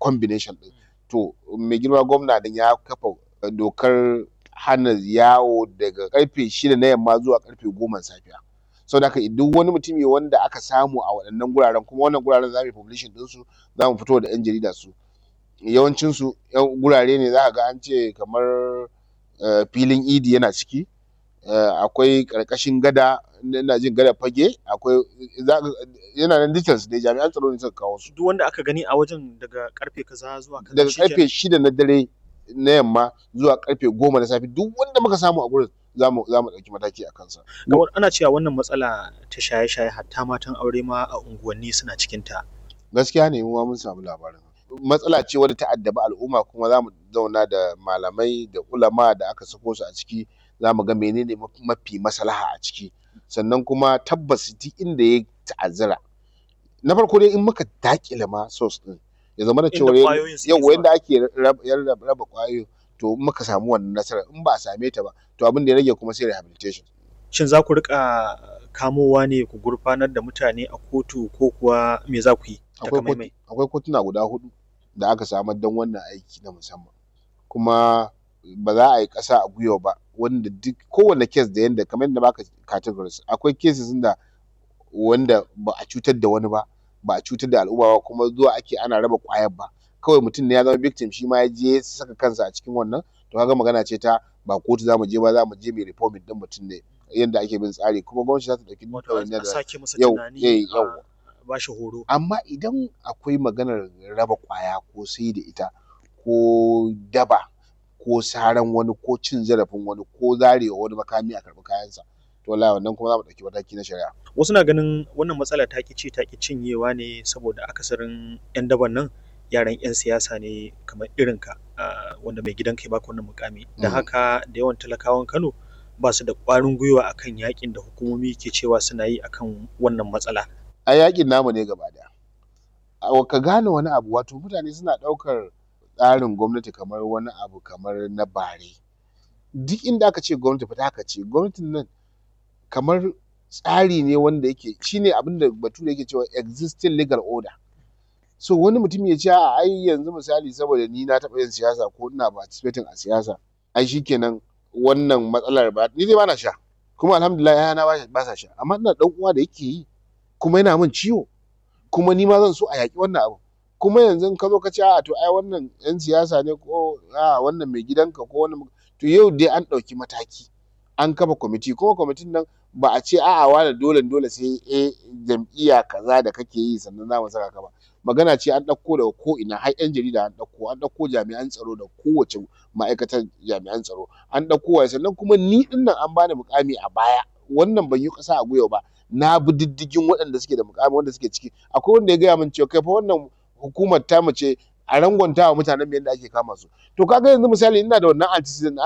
combination ɗin to mai girma gwamna din ya kafa dokar hana yawo daga karfe shida na yamma zuwa karfe goma safiya saboda haka duk wani mutumi wanda aka samu a waɗannan guraren kuma wannan guraren za mu yi publishing ɗinsu za mu fito da 'yan jarida su yawancinsu gurare ne za ka ga an ce kamar filin idi yana ciki akwai ƙarƙashin gada ina jin gadar fage akwai yana nan details dai jami'an tsaro ne suka kawo su duk wanda aka gani a wajen daga karfe kaza zuwa kaza daga karfe shida na dare na yamma zuwa karfe goma na safe duk wanda muka samu a gurin za mu ɗauki mataki a kansa. Kamar ana cewa wannan matsala ta shaye-shaye hatta matan aure ma a unguwanni suna cikin ta. Gaskiya ne mu ma mun samu labarin. Matsala ce wadda ta addabi al'umma kuma za mu zauna da malamai da ulama da aka sako su a ciki za mu ga menene mafi maslaha a ciki sannan kuma tabbas duk inda ya ta'azzara na farko dai in muka dakile ma source din ya zama da cewa yau yanda ake raba kwayoyin to muka samu wannan nasarar in ba a same ta ba to abin da ya rage kuma sai rehabilitation shin za ku rika kamowa ne ku gurfanar da mutane a kotu ko kuwa me za ku yi akwai kotuna guda hudu da aka samar don wannan aiki na musamman kuma ba za a yi ƙasa a gwiwa ba wanda duk kowane kes da yanda kamar yadda baka categories akwai cases da wanda ba a cutar da wani ba ba a cutar da al'umma ba kuma zuwa ake ana raba kwayar ba kawai mutum ne ya zama victim shi ma ya je ya saka kansa a cikin wannan to kaga magana ce ta ba kotu za mu je ba za mu je mai reforming din mutum ne yadda ake bin tsari kuma gwamnati za ta ɗauki duk wani da yau yau ba shi horo amma idan akwai maganar raba kwaya ko sai da ita ko daba ko saran wani ko cin zarafin wani ko zarewa wani makami a karɓi kayansa to wallahi wannan kuma za mu ɗauki mataki na shari'a wasu na ganin wannan matsala ta ki ci ta ki cinyewa ne saboda akasarin yan daban nan yaran yan siyasa ne kamar irin ka wanda mai gidan kai baka wannan mukami da haka da yawan talakawan Kano ba su da ƙwarin gwiwa akan yakin da hukumomi ke cewa suna yi akan wannan matsala a yakin namu ne gaba daya ka gane wani abu wato mutane suna ɗaukar tsarin gwamnati kamar wani abu kamar na bare duk inda aka ce gwamnati fita aka ce gwamnatin nan kamar tsari ne wanda yake shine abin da bature yake cewa existing legal order so wani mutum ya ce a ai yanzu misali saboda ni na taɓa yin siyasa ko ina participating a siyasa ai shikenan wannan matsalar ba ni dai bana sha kuma alhamdulillah yana ba sa sha amma ina dan uwa da yake yi kuma yana min ciwo kuma ni ma zan so a yaƙi wannan abu kuma yanzu in ka zo ka ce a to ai wannan yan siyasa ne ko a wannan mai gidanka ko wannan to yau dai an ɗauki mataki an kafa kwamiti kuma kwamitin nan ba a ce a'a wani dole dole sai a jam'iyya kaza da kake yi sannan za mu saka ka ba magana ce an ɗauko daga ko ina har yan jarida an ɗauko an ɗauko jami'an tsaro da kowace ma'aikatar jami'an tsaro an ɗauko wa sannan kuma ni ɗin nan an bani mukami a baya wannan ban yi ƙasa a gwiwa ba na bi diddigin waɗanda suke da mukami wanda suke ciki akwai wanda ya gaya min cewa kai fa wannan hukumar ta mace a rangwanta wa mutanen yadda ake kama su to kaga yanzu misali ina da wannan antecedent